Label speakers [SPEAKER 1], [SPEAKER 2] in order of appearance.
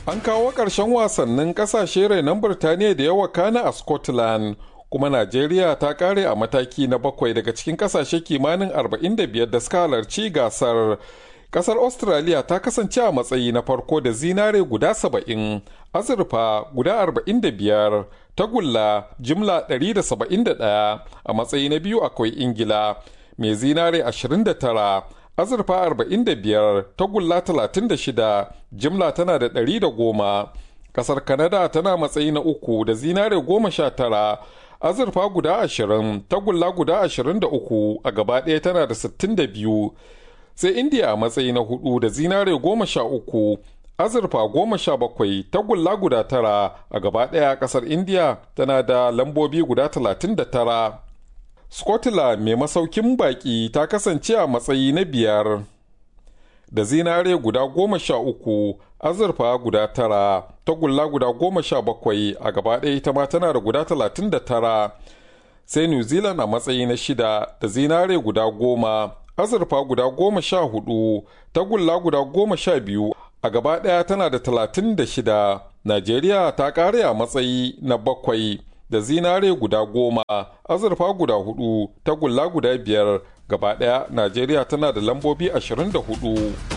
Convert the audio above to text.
[SPEAKER 1] An kawo ƙarshen wasannin ƙasashe renon Birtaniya da yawa kana a Scotland, kuma Najeriya ta ƙare a mataki na bakwai daga cikin ƙasashe kimanin 45 da suka halarci gasar. Ƙasar Australia ta kasance a matsayi na farko da zinare guda 70, azurfa guda 45, tagulla jimla 171 a matsayi na biyu akwai Ingila, mai zinare 29. azurfa 45 tagulla 36 jimla tana da 110 kasar kanada tana matsayi na uku da zinare 19 azurfa guda 20 tagulla guda 23 a gaba ɗaya tana da 62 sai indiya a matsayi na hudu da zinare 13 azurfa 17 tagulla guda 9 a gaba ɗaya kasar indiya tana da lambobi guda 39 Scotland mai masaukin baki ta kasance a matsayi na biyar da zinare guda goma sha uku azurfa guda tara tagulla guda goma sha bakwai a gaba ɗaya ita ma tana da guda talatin da tara sai new zealand a matsayi na shida da zinare guda goma azurfa guda goma sha hudu tagulla guda goma sha biyu a gaba ɗaya tana da talatin da shida najeriya ta ƙare a matsayi na bakwai da zinare guda goma azurfa guda hudu tagulla guda biyar gaba daya najeriya tana da lambobi 24